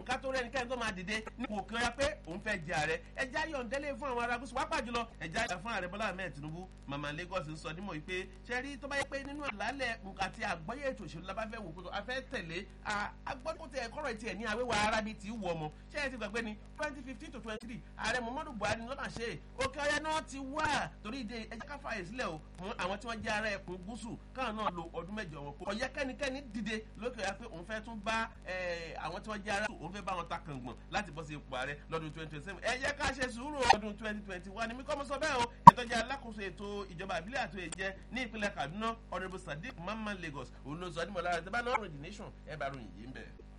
ká tó rẹ́ni kẹ́ni tó máa dìde nípò kí wọ́n yá pé òun fẹ́ jẹ ààrẹ ẹja yọ̀ǹdẹ́lẹ̀ fún àwọn ará gúúsù wápá jùlọ ẹja yà fún ààrẹ bọ́lá ahmed tinubu mama lagos ń sọ nímọ̀ wípé ṣe rí tó bá yẹ pé nínú àlàálẹ̀ àti àgbọ́yé ètò òṣèlú la bá fẹ́ wò pé a fẹ́ tẹ̀lé agbọ́dọ̀ tẹ kọ́rọ̀ tiẹ̀ ní àwéwà arábí tí wù ọmọ ṣé ẹ ti gbàgbé ni twenty fifteen to twenty three ààrẹ muhammadu buhari lọ́nà ṣe òkè ọ̀yà náà ti wà torí ìdè ẹjẹ́ ká fààyè sílẹ̀ o fún àwọn tí wọ́n jẹ́ ara ẹkùn gúúsù káwọn náà lo ọdún mẹ́jọ wọn kó ọ̀yẹ́ kẹ́nikẹ́ni dìde lókè ọ̀yà pé òun fẹ́ tún bá àwọn tí wọ́n jẹ́ ara òun fẹ́ bá wọn ta kàngbọ̀n láti bọ́ sí ipò ààrẹ lọ́dún twenty twenty seven ẹ jẹ́ ká ṣe sùúrù ọdún twenty twenty one ni mí kọ́ mo sọ bẹ́ẹ̀ o ètò ìjẹ́ alákòóso ètò ìjọba àbílẹ̀ àti èjẹ́ ní ìpínlẹ̀ kaduna honourable sadiq mamman lagos òun ló sọ ọdún mọ̀lára tẹ́ bá náà ròyìn nation ẹ bá ròyìn yìí ń bẹ̀.